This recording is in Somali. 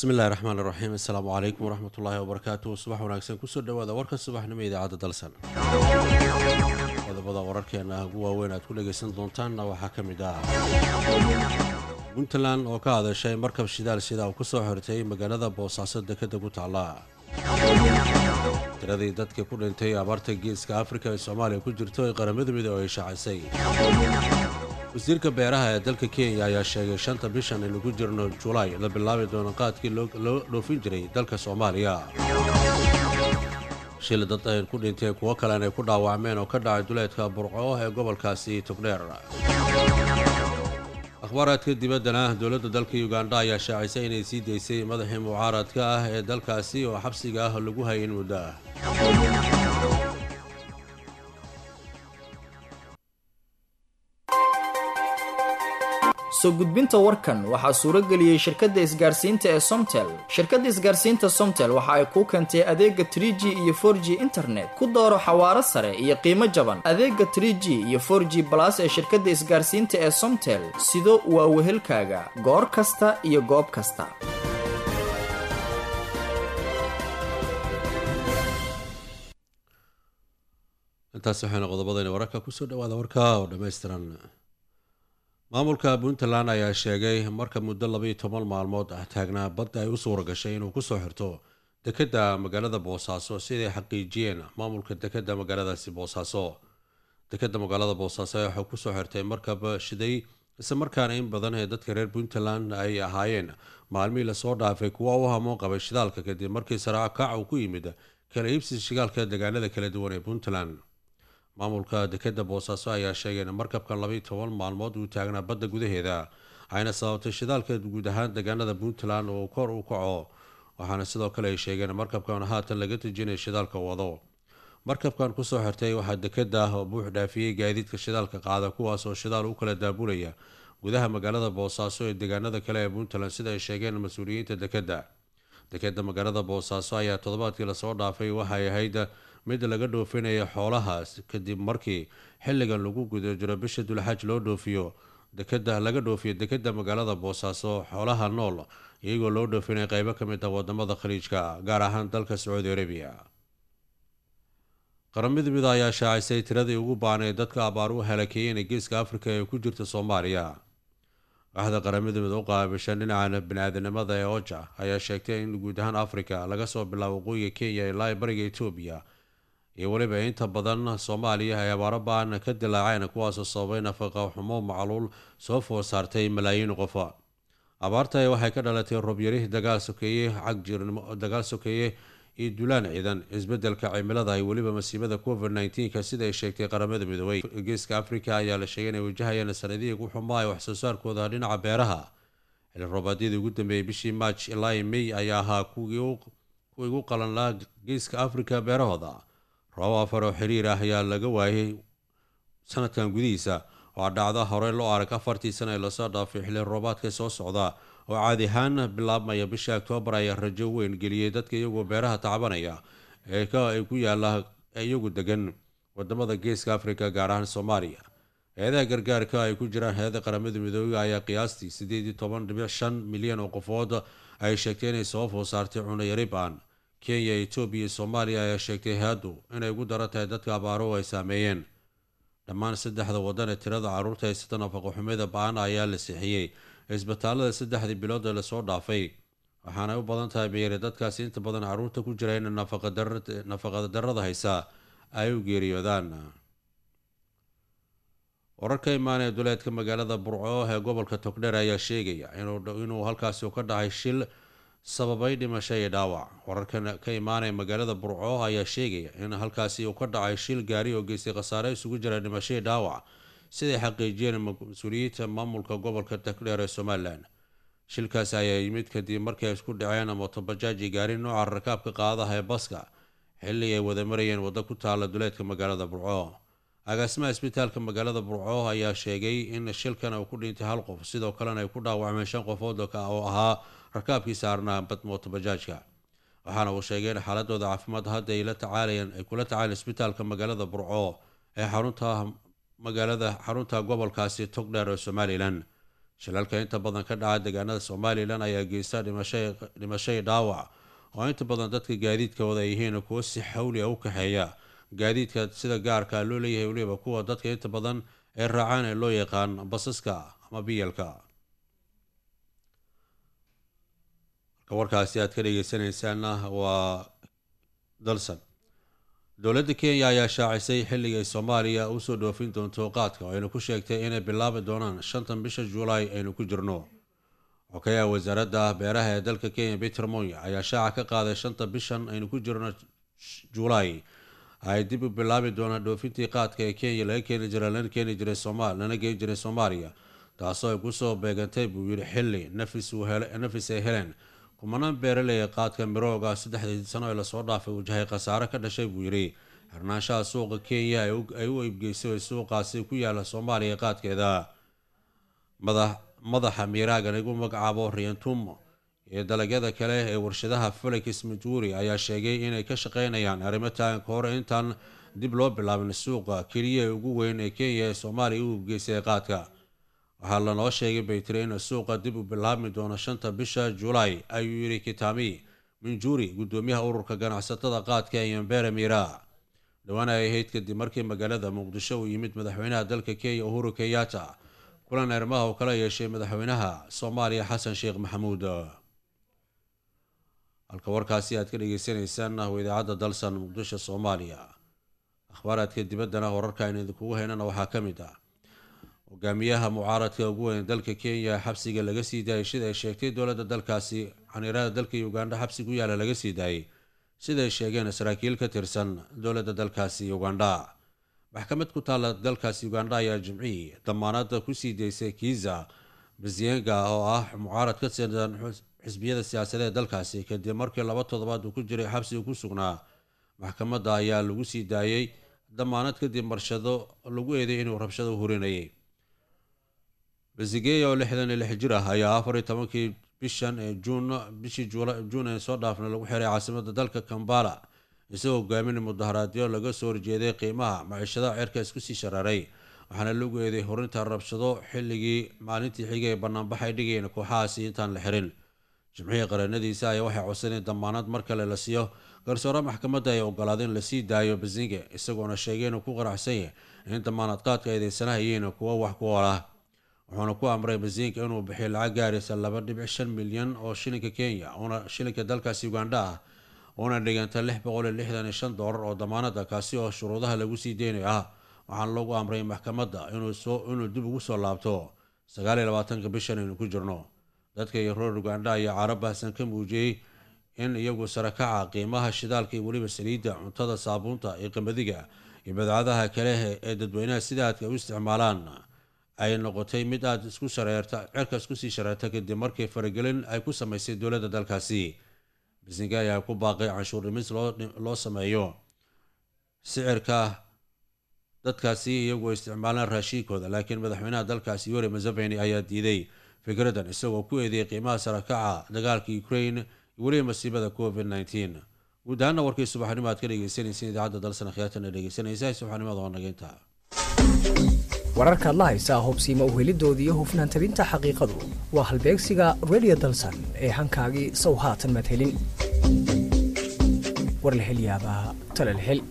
bismi illahi raxmaan iraxiim assalaamu calaykum waraxmat ullaahi wabarakaatu subax wanaagsan kusoo dhawaada warka subaxnimo idaacadda dalsan qodobada wararkeena ugu waaweyn aad ku dhegaysan doontaanna waxaa ka mid ah puntland oo ka hadashay markab shidaal sida uu kusoo xirtay magaalada boosaaso dekadda ku taalla tiradii dadka ku dhintay abaarta geeska afrika ee soomaaliya ku jirto ee qaramada midow ay shaacisay wasiirka beeraha ee dalka kenya ayaa sheegay shanta bishan aynu ku jirno julaay la bilaabi doono qaadkii loo dhoofin jiray dalka soomaaliya shil dad ay ku dhinteen kuwo kalena ay ku dhaawacmeen oo ka dhacay duleedka burco ee gobolkaasi togdheer akhbaaraadka dibaddana dowladda dalka uganda ayaa shaacisay inay sii daysay madaxii mucaaradka ah ee dalkaasi oo xabsiga ah lagu hayay in muddo ah soo gudbinta warkan waxaa suuro geliyey shirkadda isgaarsiinta ee somtel shirkadda isgaarsiinta somtel waxa ay kuu keentay adeega trie g iyo for g internet ku dooro xawaaro sare iyo qiimo jaban adeega trie g iyo for g balas ee shirkadda isgaarsiinta ee somtel sido waa wehelkaaga goor kasta iyo goob kasta intaas waxayna qodobadayna wararka kusoo dhawaada warka oo dhammaystiran maamulka puntland ayaa sheegay marka muddo labaiyo toban maalmood ah taagnaa badda ay u suura gashay inuu kusoo xirto dekedda magaalada boosaaso siday xaqiijiyeen maamulka dekedda magaaladaasi boosaaso dekedda magaalada boosaaso waxaa kusoo xirtay markab shiday isla markaana in badan ee dadka reer puntland ay ahaayeen maalmihii lasoo dhaafay kuwa u hamoon qabay shidaalka kadib markii saraaco kaac uu ku yimid kala iibsi shigaalka deegaanada kala duwan ee puntland maamulka dekedda boosaaso ayaa sheegay in markabkan labaiyo toban maalmood uu taagnaa badda gudaheeda ayna sababtay shidaalka guud ahaan deegaanada puntland oo kor u kaco waxaana sidoo kale ay sheegeen markabkan haatan laga tejinaya shidaalka wado markabkan kusoo xirtay waxaa dekedda buux dhaafiyey gaadiidka shidaalka qaada kuwaas oo shidaal u kala daabulaya gudaha magaalada boosaaso ee deegaanada kale ee puntland sida ay sheegeen mas-uuliyiinta dekedda dekedda magaalada boosaaso ayaa toddobaadkii lasoo dhaafay waxay ahayd mid laga dhoofinaya xoolahaas kadib markii xilligan lagu guda jiro bisha dulxaaj loo dhoofiyo dekeda laga dhoofiyo dekedda magaalada boosaaso xoolaha nool iyagoo loo dhoofinaya qeybo ka mid ah wadamada khaliijka gaar ahaan dalka sacuudi arabiya qaramada mida ayaa shaacisay tiradii ugu baanay dadka abaar u halakeeyeen ee geeska afrika ee ku jirta soomaaliya waaxda qaramada mid u qaabishan dhinaca bani-aadanimada ee oja ayaa sheegtay in guud ahaan afrika laga soo bilaabo waqooyiga kenya ilaa bariga etoobiya iyo weliba inta badan soomaaliya ay abaaro ba-an ka dilaaceen kuwaasoo sababay nafaqa xumo macluul soo foor saartay malaayiin qofa abaarta waxay ka dhalatay robyari dagaal sokeeye cagjirnimo dagaal sokeeye iyo dulaan ciidan isbedelka cimilada iyo weliba masiibada covid nneteen-ka sida ay sheegtay qaramada midoobay geeska africa ayaa la sheegay inay wajahayaan sanadihii ugu xumaa ee waxsoo saarkooda dhinaca beeraha xili roobaadyadii ugu dambeeyay bishii march ilaa may ayaa ahaa kuwii ugu qalan laha geeska africa beerahooda roob afar oo xiriir ah ayaa laga waayay sanadkan gudihiisa oo dhacda horey loo arag afartii sana ee lasoo dhaafay xili roobaadka soo socda oo caadi ahaan bilaabmaya bisha oktoobar ayaa rajo weyn geliyey dadka iyagoo beeraha tacbanaya ee ay ku yaala iyagu degan wadamada geeska africa gaar ahaan soomaaliya hay-adaha gargaarka ay ku jiraan hay-ada qaramada midoobey ayaa qiyaastii sideed iyo toban dhibic shan milyan oo qofood ay sheegtay inay soo food saartay cunayari baan kenya etoobiya iyo soomaaliya ayaa sheegtay hay-addu inay ugu daran tahay dadka abaaro ay saameeyeen dhammaan saddexda wadan ee tirada caruurta haysata nafaqo xumida ba-an ayaa la sixiyey isbitaalada saddexdii bilood ee lasoo dhaafay waxaanay u badan tahay meere dadkaasi inta badan caruurta ku jira in nafaqa darada haysa ay u geeriyoodaan wararka imaanee duleedka magaalada burco ee gobolka togdheer ayaa sheegaya inuu halkaasi ka dhacay shil sababay dhimasho iyo dhaawac wararkan ka imaanaya magaalada burco ayaa sheegaya in halkaasi uu ka dhacay shil gaari oo geystay khasaare isugu jira dhimasho iyo dhaawac siday xaqiijiyeen mas-uuliyiinta maamulka gobolka togdheer ee somalilan shilkaasi ayaa yimid kadib markii ay isku dhaceen motobajaaj iyo gaari nooca rakaabka qaadaha ee baska xilli ay wada marayeen waddo ku taala duleedka magaalada burco agaasimaha isbitaalka magaalada burco ayaa sheegay in shilkan uu ku dhintay hal qof sidoo kalena ay ku dhaawacmeen shan qofood oo ahaa rakaabkii saarnaa motobajaajka waxaana uu sheegay in xaaladooda caafimaad hadda ay la tacaalayeen ay kula tacaaleen isbitaalka magaalada burco ee xarunta magaalada xarunta gobolkaasi togdheer ee somalilan shilalka inta badan ka dhaca deegaanada somalilan ayaa geysta dhimashay dhaawac oo inta badan dadka gaadiidkooda ay yihiin kuwo si xawli a u kaxeeya gaadiidka sida gaarka loo leeyahay weliba kuwa dadka inta badan ee raacaan ee loo yaqaan basaska ama biyalka warkaasi aad ka dhegeysanaysaanna waa dalsan dowladda kenya ayaa shaacisay xilligay soomaaliya usoo dhoofin doonto qaadka oo aynu ku sheegtay inay bilaabi doonaan shantan bisha juulaay aynu ku jirno xokayaha wasaaradda beeraha ee dalka kenya peter monya ayaa shaaca ka qaaday shanta bishan aynu ku jirno juulaay ay dib u bilaabi doonaan dhoofintii qaadka ee kenya laga keeni jira lana keeni jiray somal lana geeni jiray soomaaliya taasoo ay kusoo beegantay buu yidhi xilli nafis ay heleen kumanaan beeraleya qaadka mirooga saddexdii sano ee lasoo dhaafay wajahay khasaare ka dhashay buu yidhi xirnaanshaha suuqa kenya ay u iibgeysay suuqaasi ku yaala soomaaliya qaadkeeda madaxa miiraagan igu magacaabo rientumo iyo dalagyada kale ee warshadaha felix matuuri ayaa sheegay inay ka shaqeynayaan arrimo taagan ka hor intaan dib loo bilaabin suuqa keliya ee ugu weyn ee kenya ee soomaaliya u iibgeysay qaadka waxaa lanoo sheegay baytiri in suuqa dib u bilaabmi doono shanta bisha julaay ayuu yidhi kitami minjuri gudoomiyaha ururka ganacsatada qaadka ee yambere miira dhowaan ay ahayd kadib markii magaalada muqdisho uu yimid madaxweynaha dalka kenya uhuru kenyatta kulan arrimaha uu kala yeeshay madaxweynaha soomaaliya xasan sheekh maxamuud halka warkaasi aad ka dhegeysaneysaan waa idaacadda dalsan muqdisho soomaaliya akhbaaraadka dibaddana wararka aynu idinkugu haynana waxaa ka mid ah hogaamiyaha mucaaradka ugu weyn dalka kenya xabsiga laga sii daayay sida ay sheegtay dowladda dalkaasi xaniirada dalka ugandha xabsi ku yaala laga sii daayay siday sheegeen saraakiil ka tirsan dowladda dalkaasi ugandha maxkamad ku taalla dalkaasi ugandha ayaa jimcihii damaanada kusii daysay kiiza basiyenga oo ah mucaarad ka tirsan xisbiyada siyaasadeed dalkaasi kadib markii laba toddobaad uu ku jiray xabsiga ku sugnaa maxkamadda ayaa lagu sii daayay damaanad kadib marshado lagu eeday inuu rabshado hurinayay basigeya oo lixdan iyo lix jir ah ayaa afar iyo tobankii bishan ee juun bishii juun ee soo dhaafna lagu xiray caasimada dalka kambala isagoo hogaaminay mudaharaadyo laga soo horjeeday qiimaha maciishadaha cerka isku sii sharaaray waxaana lagu eeday horinta rabshado xilligii maalintii xigay ee banaanbaxay dhigayeen kooxahaasi intaan la xirin jimcihii qaranadiisa ayaa waxay codsadeen damaanad mar kale la siiyo garsoore maxkamadda ay ogolaada in lasii daayo basinge isagoona sheegay inuu ku qaraxsan yahay in damaanad qaadka eedeysanaha yihiin kuwo wax ku ool ah wuxuuna ku amray basinka inuu bixiyo lacag gaaraysa laba dhibic shan milyan oo shilinka kenya una shilinka dalkaasi ugandha ah una dhiganta lix boqol iyo lixdan iyo shan doolar oo damaanada kaasi oo shuruudaha lagu sii deynayo ah waxaana lagu amray maxkamadda inuu dib ugu soo laabto sagaal iyo labaatanka bishan aynu ku jirno dadka iyo reer ugandha ayaa caro baahsan ka muujiyey in iyagu sarakaca qiimaha shidaalka iyo weliba saliidda cuntada saabuunta iyo qamadiga iyo badcadaha kale ee dadweynaha sida aadka u isticmaalaan ay noqotay mid aada isku shareerta cerka isku sii shareerta kadib markii faragelin ay ku samaysay dowladda dalkaasi bisinga ayaa ku baaqay canshuur dhimis loo sameeyo sicirka dadkaasi iyagoo isticmaalaan raashiinkooda laakiin madaxweynaha dalkaasi yuri museveni ayaa diiday fikradan isagoo ku eedeeyay qiimaha sarakaca dagaalka ukraine iyo weliba masiibada covid nteen guud ahaana warkii subaxnimo aad ka dhegeysanaysa idaacadda dalsan khiyaatana dhegeysanaysa subaxnimada waa nageynta wararkaad la haysaa hubsiima uhelidooda iyo hufnaan tabinta xaqiiqadu waa halbeegsiga redio dalsan ee hankaagii sow haatan madhelin war la hel yaabaa talal hel